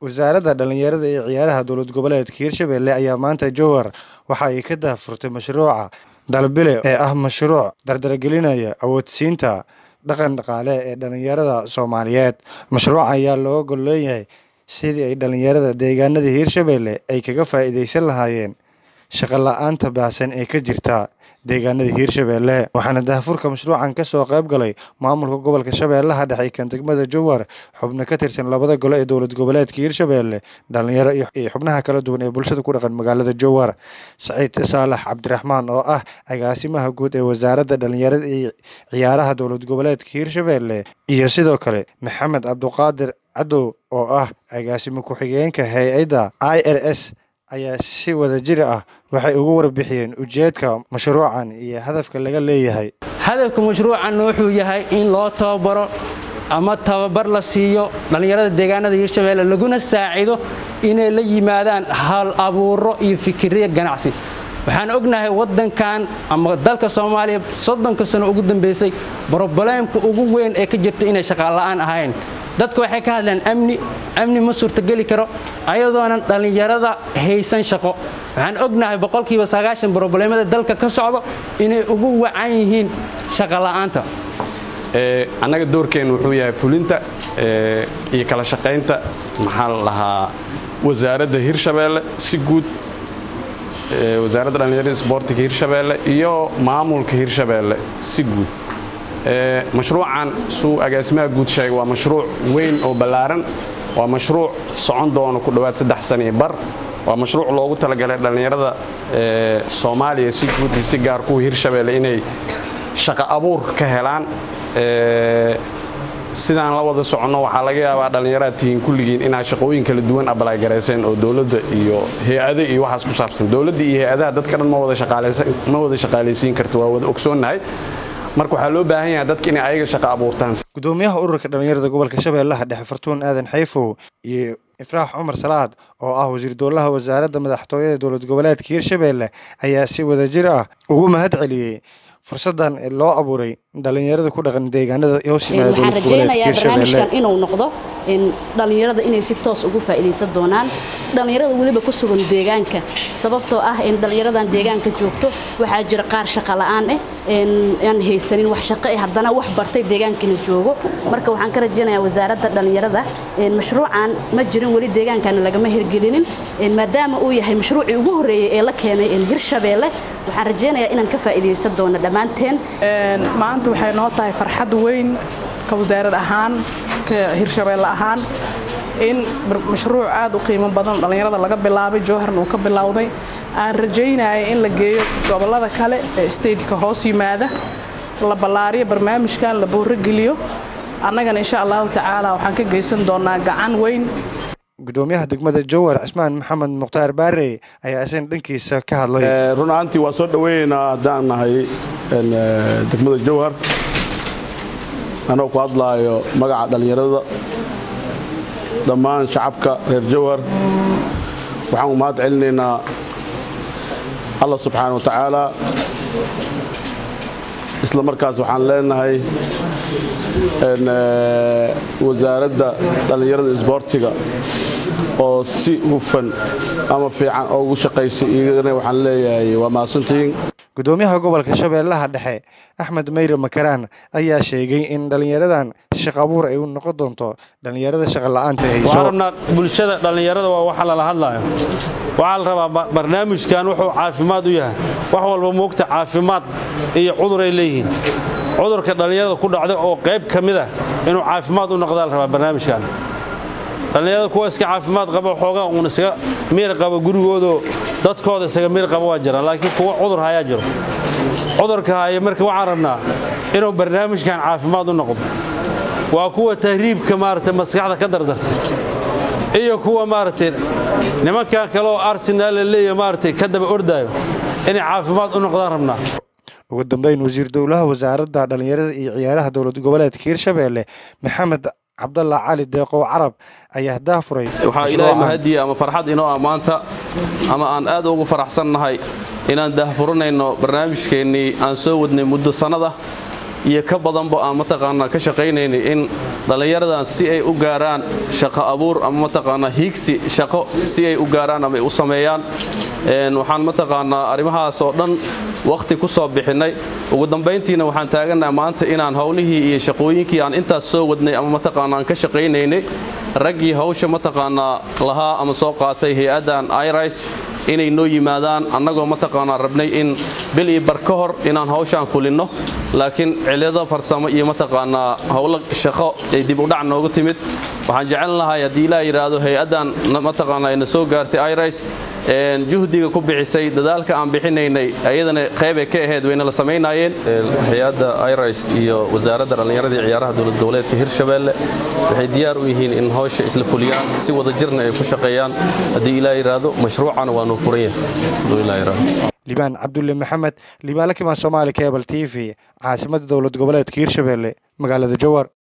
wasaaradda dhallinyarada iyo ciyaaraha dowlad goboleedka hirshabelle ayaa maanta jowhar waxa ay ka daahfurtay mashruuca dalbile ee ah mashruuc dardargelinaya awoodsiinta dhaqan dhaqaale ee dhallinyarada soomaaliyeed mashruuca ayaa looga gol leeyahay sidii ay dhallinyarada deegaanada hiirshabelle ay kaga faa'iidaysan lahaayeen shaqo la-aanta baahsan ee ka jirta deegaanada hiirshabelle waxaana daahfurka mashruucan ka soo qayb galay maamulka gobolka shabeellaha dhexe kan degmada jowhar xubno ka tirsan labada gole ee dowlad goboleedka hiirshabelle dhallinyaro iyo xubnaha kala duwan ee bulshada ku dhaqan magaalada jowhar saciid saalax cabdiraxmaan oo ah agaasimaha guud ee wasaaradda dhallinyarada iyo ciyaaraha dowlad goboleedka hiirshabelle iyo sidoo kale maxamed cabduqaadir cadow oo ah agaasimo ku-xigeenka hay-adda i r s ayaa si wada jir ah waxay ugu warbixiyeen ujeedka mashruucan iyo hadafka laga leeyahay hadafka mashruucan wuxuu yahay in loo tababaro ama tababar la siiyo dhallinyarada deegaanada hiirshabelle laguna saacido inay la yimaadaan hal abuuro iyo fikirya ganacsi waxaan ognahay wadankan ama dalka soomaaliya soddonka sano ugu dambaysay brobleemka ugu weyn ee ka jirto inay shaqaala'aan ahayn dadka waxay ka hadlaan amni amni ma suurtageli karo ayadoonan dhallinyarada haysan shaqo waxaan ognahay boqolkiiba sagaashan brobleemada dalka ka socdo inay ugu wacan yihiin shaqola'aanta annaga doorkeennu wuxuu yahay fulinta iyo kala shaqaynta maxaa la lahaa wasaaradda hirshabeelle si guud wasaaradda dhallinyarada sboortiga hirshabeelle iyo maamulka hirshabeelle si guud mashruucan suu agaasimaha guud sheegay waa mashruuc weyn oo ballaaran waa mashruuc socon doono ku dhowaad saddex sano iyo bar waa mashruuc loogu talagalay dhallinyarada soomaaliya si guud iyo si gaar kuwa hirshabeelle inay shaqo abuur ka helaan sidaan la wada soconno waxaa laga yaabaa dhallinyaraad tihiin kulligiin inaad shaqooyin kala duwan abalagarayseen oo dowladda iyo hay-ada iyo waxaas ku saabsan dowladda iyo hay-adaha dadka dhan ma wada shaqaalaysiin karto waa wada ogsoonnahay marka waxaa loo baahan yahay dadka inay ayaga shaqo abuurtaan gudoomiyaha ururka dhallinyarada gobolka shabeellaha dhexe fartuun aadan xayfow iyo ifraax cumar salaad oo ah wasiir dowlaha wasaaradda madaxtooyada dowlad goboleedka hiirshabelle ayaa si wadajir ah ugu mahad celiyey fursadan loo abuuray dhallinyarada ku dhaqan deegaanada hoos yimaada waxaan rajaynayaa barnaamijkan inuu noqdo dhallinyarada inay si toos ugu faa'iidaysan doonaan dhallinyarada weliba ku sugan deegaanka sababtoo ah in dhallinyaradan deegaanka joogto waxaa jira qaar shaqa la'aan ah aan haysanin wax shaqo eh haddana wax bartay deegaankana joogo marka waxaan ka rajaynayaa wasaaradda dhallinyarada mashruucan ma jirin weli deegaankana lagama hirgelinin maadaama uu yahay mashruucii ugu horreeyey ee la keenay hirshabeelle waxaan rajaynayaa inaan ka faa'iidaysan doono dhammaanteen maanta waxay noo tahay farxad weyn ka wasaarad ahaan ka hirshabeelle ahaan in mashruuc aad u qiimo badan dhallinyarada laga bilaabay jowharna uu ka bilowday aan rajaynaya in la geeyo gobollada kale ee stateka hoos yimaada la ballaariyo barnaamijkan la boorogeliyo annagana insha allahu tacaala waxaan ka geysan doonaa gacan weyn gudoomiyaha degmada jowhar cismaan maxamed mukhtaar baarey ayaa isagana dhankiisa ka hadlay run ahaantii waa soo dhoweynaynaa haddaan nahay degmada jowhar anoo ku hadlaayo magaca dhallinyarada dhammaan shacabka reer jowhar waxaan u mahad celinaynaa allah subxaana wa tacaala isla markaas waxaan leenahay wasaaradda dhallinyarada isboortiga oo si hufan ama fiican oo ugu shaqaysay iyagana waxaan leeyahay waa mahadsantihiin gudoomiyaha gobolka shabeellaha dhexe axmed mayre makaraan ayaa sheegay in dhallinyaradan shaq abuur ay u noqon doonto dhallinyarada shaqa la'aanta hayso rabnaa bulshada dhallinyarada waa waxa lala hadlayo waxaa la rabaa barnaamijkan wuxuu caafimaad u yahay wax walba moogta caafimaad iyo cuduray leeyihiin cudurka dhallinyarada ku dhacda oo qayb ka mid ah inuu caafimaad u noqdaa la rabaa barnaamijkan dhallinyarada kuwa iska caafimaad qaba xoogaa uun isaga miir qaba gurigoodo dadkooda isaga miir qaba waa jira laakiin kuwa cudur hayaa jiro cudurka haya marka waxaan rabnaa inuu barnaamijkan caafimaad u noqdo waa kuwa tahriibka maaragtay maskaxda ka dardartay iyo kuwa maaragtay nimankan kale oo arsenaal la leeyahay maaragtay ka daba ordaayo inay caafimaad u noqdaan rabnaa ugu dambeyn wasiir dowlaha wasaaradda dhallinyarada iyo ciyaaraha dowlad goboleedka hiirshabelle maxamed cabdalla cali deeqow carab ayaa daafuray waxaa ilaahay mahadiya ama farxad inoo ah maanta ama aan aad ugu faraxsannahay inaan daahfuranayno barnaamijkeennii aan soo wadnay muddo sannada iyo ka badanba aan mataqaanaa ka shaqaynaynay in dhallinyaradan si ay u gaaraan shaqo abuur ama mataqaanaa hiigsi shaqo si ay u gaaraan ama ay u sameeyaan waxaan mataqaanaa arrimahaas oo dhan wakhti ku soo bixinnay ugu dambayntiina waxaan taagannaha maanta inaan howlihii iyo shaqooyinkii aan intaas soo wadnay ama mataqaana aan ka shaqaynaynay raggii hawsha mataqaanaa lahaa ama soo qaatay hay-addan iris inay noo yimaadaan annagoo mataqaanaa rabnay in bil iyo bar ka hor inaan hawshaan fulinno laakiin cilado farsamo iyo mataqaanaa howlo shaqo ay dib u dhac noogu timid waxaan jecel lahay haddii ilaa yidhaahdo hay-addan mataqaanaa ayna soo gaartay iris juhdiga ku bixisay dadaalka aan bixinaynay ayadana qeybay ka ahayd wayna la samaynaayeen hay-adda iris iyo wasaaradda dhallinyaradii ciyaaraha dowlad goboleedka hirshabeelle waxay diyaar u yihiin in hawsha isla fuliyaan si wada jirna ay ku shaqeeyaan haddii ilaa yidhaahdo mashruucana waa nuu furan yahay liibaan cabdulle maxamed liibaan la kimaan soomaali cable t v caasimadda dowlad goboleedka hirshabeelle magaalada jowar